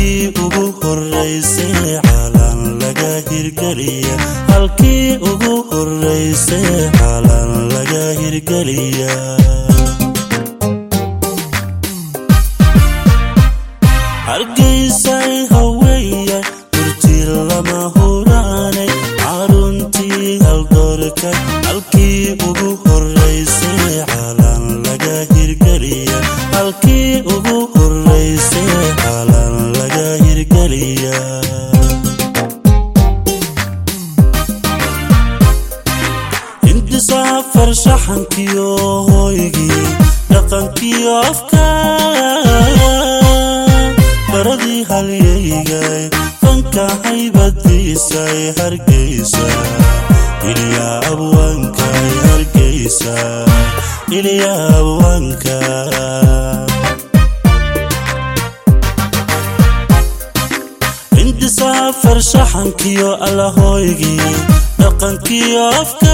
halkii ugu horeysay calan laga hirgeliya halkii ugu horeysay calan laga hirgeliya hargeysay haweeyay hurti lama huraanay caruntii haldoorka halkii ugu horeysay calan laga hirgeliya halkii ugu horeysay calan laga hirgeliya hindisaafar shaxankiyo hooygii dhaqankiyo afka baradii halyaygay fanka haybadiisay hargeysa ilyaa abwaankay hargeysa ilyaa abwaanka hindisaafar shaxankiyo allahooygii dhaqankiyo afka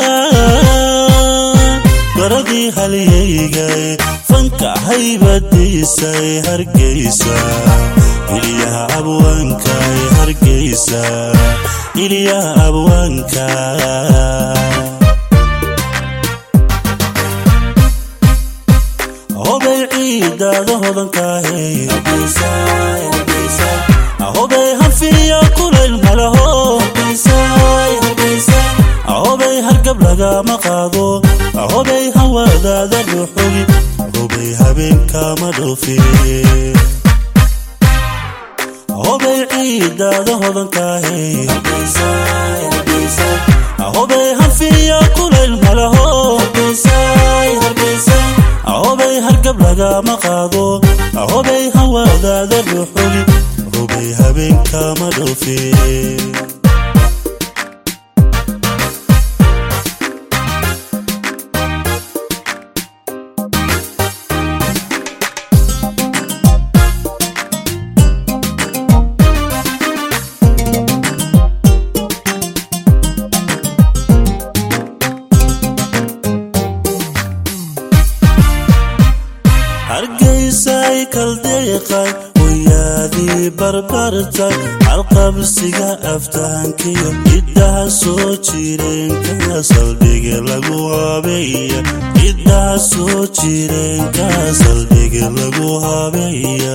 baradii halyaygay fanka haybadiisay hargeysa ilyaa abwaankay hargeysa ilyaa abwaanka hobay ciidaada hodankaahay hobay hanfiya kulayl malaho hobay hargab lagama qaado hobay hawadaada dhuxogi hobay habeenkama dhoofi hobay ciidaada hodankaahay hobay hanfiya kulayl malaho hobay hargab lagama qaado hobay hawadaada dhuxogi hobay habeenkama dhoofi hargeysay kaldeeqay hoyaadii barbartay halqabsiga aftahankiyo ciddaha soo jireenka saldhiga lagu habeeya ciddaha soo jireenka saldhiga lagu habeeya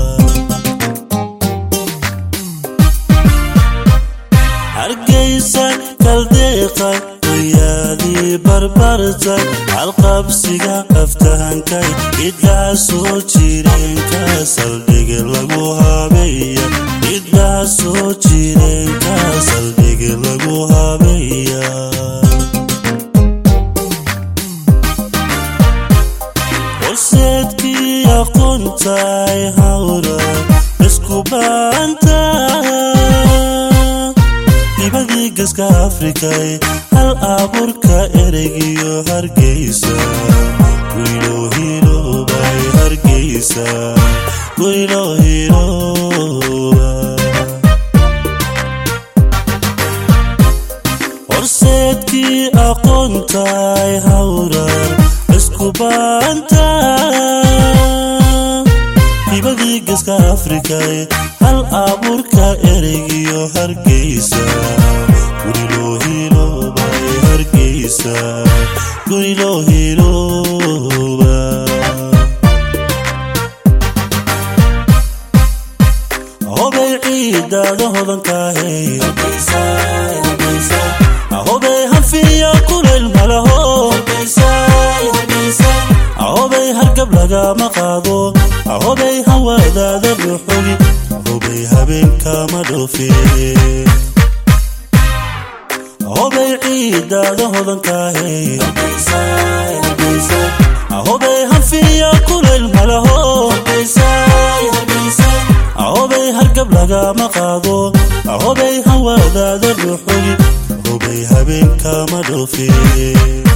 hargeysay kaldeeqay hoyaadii barbartay halqabsiga aftahankay ciddaha soo jireenka saldhiga lagu habeeya ciddaha soo jireenka saldhiga lagu habeeya horseedkii aqoontay hawra isku baanta dibadii gaska afrikay hal abuurka ereygiyo hargeysa gurilo hiroobay hargeysa gurilo hirooba horseedkii aqoontay hawrar isku baanta dibadii gaska afrikay hal abuurka ereygiyo hargeysa gurilo hiroobay hargeysa gurilo hirooba hobay ciidaada hodankaahay hobay hanfiya kulayl malaho hobay hargab lagama qaado hobay hawadaada dhuxogi hobay habeenkama dhoofi hobay ciidaada hodankaahay hobay hanfiya kulayl malaho hobay hargab lagama qaado hobay hawadaada dhuxogi hobay habeenkama dhoofi